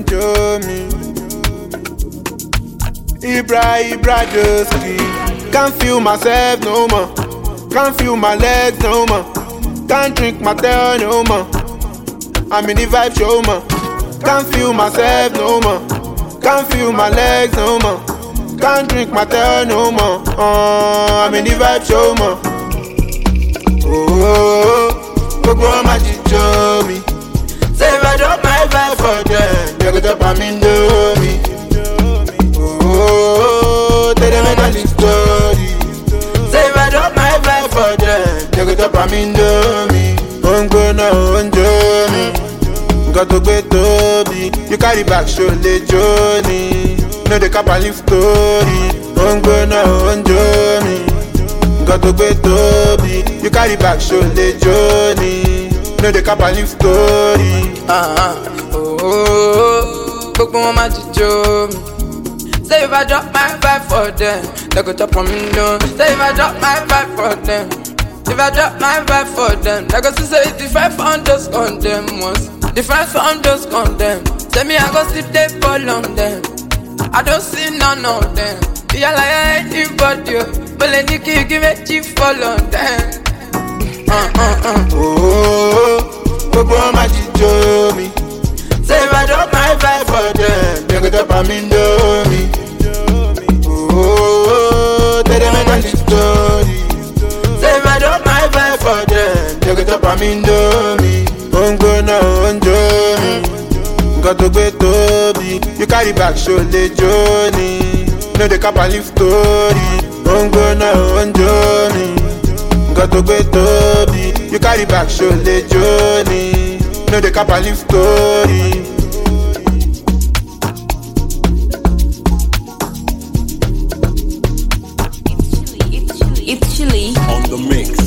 ń jó mi. Ibra Ibra Joski. Can't feel myself no more. Can't feel my legs no more. Can't drink my tail no more. I'm in the vibe show more. Can't feel myself no more. Can't feel my legs no more. Can't drink my tail no more. Uh, I'm in the vibe show more. Oh, gbogbo wọn máa jíjó mi. Say if I drop my vibe for them, they go drop am indomie. Oh, tell them I the story. Say if I drop my vibe for them, they go drop am indomie. Ó ń gbóná ó ń jó mi, nǹkan tó gbé tóbi. You carry back ṣo lè jó ni, no dey cap and leave story. Ó ń gbóná ó ń jó mi, nǹkan tó gbé tóbi. You carry back ṣo lè jó ni, no dey cap and leave story. Ah, ah, oh, oh, oh, gbogbo wọn máa jíjó mi. Say if I drop my vibe for them, they go top on me no. Say if I drop my vibe for them, if I drop my vibe for them, they go see say it's different from those condemn ones, different from those condemn. Say me I go sleep they fall on them, I don't see none of them. Yeah like anybody, but let me give give me chief fall on them. Uh, uh, uh. Oh, gbogbo wọn máa jíjó mi. Say if I drop my vibe for them, they go drop am indomie. Oh, tell them I the story. Say if I drop my vibe for them, they go drop am indomie. Ó ń gbóná ó ń jó mi, nǹkan tó gbé tóbi. You carry back ṣo lè jó ni, no dey cap and leave story. Ó ń gbóná ó ń jó mi, nǹkan tó gbé tóbi. You carry back ṣo lè jó ni, no dey cap and leave story. It's chilly. It's chilly. on the mix.